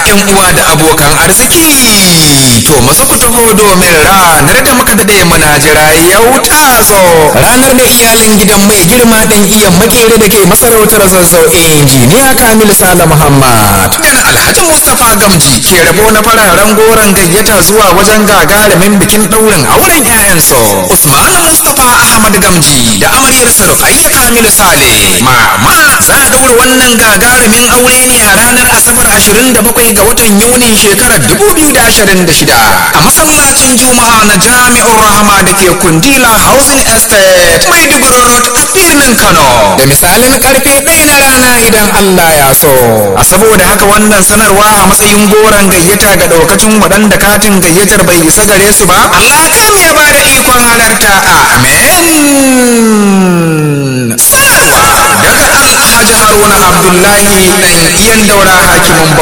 yan uwa da abokan arziki to maza ku taho domin ranar da muka dade muna jira yau ta zo ranar da iyalan gidan mai girma dan iya makere da ke masarautar zazzau injiniya kamil sala muhammad dan alhaji mustapha gamji ke rabo na fararen goron gayyata zuwa wajen gagarumin bikin daurin auren 'ya'yansu usman mustapha ahmad gamji da amaryarsa rufayya kamil sale mama za a daura wannan gagarumin aure ne a ranar asabar 27 ga watan yuni shekarar 2026 a masallacin juma'a na jami'ar rahama da ke kundila housing estate maiduguri road a birnin kano da misalin karfe ɗaya na rana idan allah ya so a saboda haka wannan sanarwa a matsayin goron gayyata ga daukacin waɗanda katin gayyatar bai isa gare su ba allah kan ya ba da ikon halarta amen sanarwa daga alhaji haruna abdullahi ɗan iyan daura hakimin